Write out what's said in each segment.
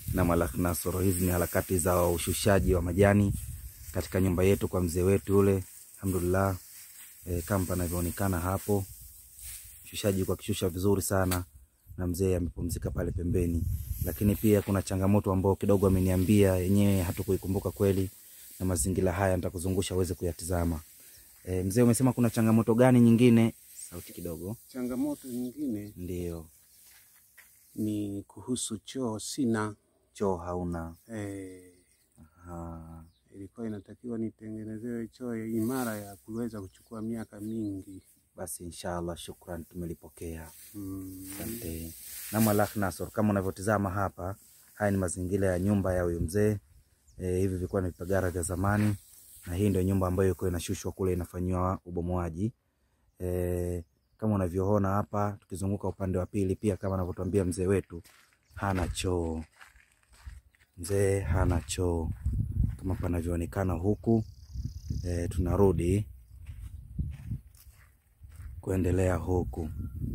na Malak Nasoro. Hizi ni harakati za ushushaji wa majani katika nyumba yetu kwa mzee wetu yule, alhamdulillah. E, kama panavyoonekana hapo, ushushaji kwa kishusha vizuri sana, na mzee amepumzika pale pembeni. Lakini pia kuna changamoto ambayo kidogo ameniambia yenyewe hatukuikumbuka kweli, na mazingira haya nitakuzungusha uweze kuyatizama. E, mzee umesema kuna changamoto gani nyingine? Sauti kidogo. Changamoto nyingine Ndio, ni kuhusu choo, sina choo hauna. eh, Aha. ilikuwa inatakiwa nitengenezewe choo ya imara ya kuweza kuchukua miaka mingi. Basi inshallah, shukran, tumelipokea. Mm. Asante. Na Malak Nasor, kama unavyotizama hapa, haya ni mazingira ya nyumba ya huyu mzee. E, hivi vilikuwa ni vipagara vya zamani, na hii ndio nyumba ambayo iko inashushwa kule inafanyiwa ubomoaji. E, kama unavyoona hapa, tukizunguka upande wa pili, pia kama anavyotuambia mzee wetu, hana choo. Mzee hana choo kama panavyoonekana huku. E, tunarudi kuendelea huku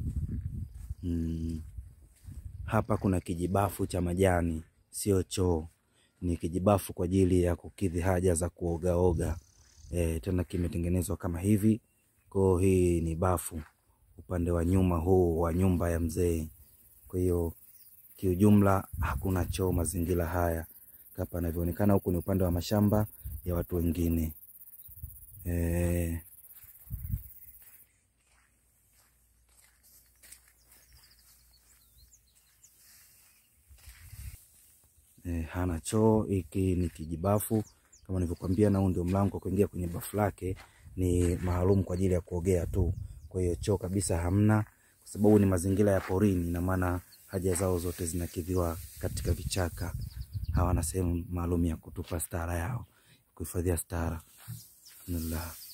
mm. Hapa kuna kijibafu cha majani, sio choo, ni kijibafu kwa ajili ya kukidhi haja za kuogaoga. E, tena kimetengenezwa kama hivi. Kwa hii ni bafu upande wa nyuma huu wa nyumba ya mzee. Kwa hiyo kiujumla hakuna choo mazingira haya. Kama panavyoonekana huku ni upande wa mashamba ya watu wengine e, E, hana choo. Hiki ni kijibafu kama nilivyokuambia, na huu ndio mlango wa kuingia kwenye bafu lake, ni maalum kwa ajili ya kuogea tu. Kwa hiyo choo kabisa hamna, kwa sababu ni mazingira ya porini, na maana haja zao zote zinakidhiwa katika vichaka. Hawana sehemu maalum ya kutupa stara yao, kuhifadhia stara. Alhamdulillah.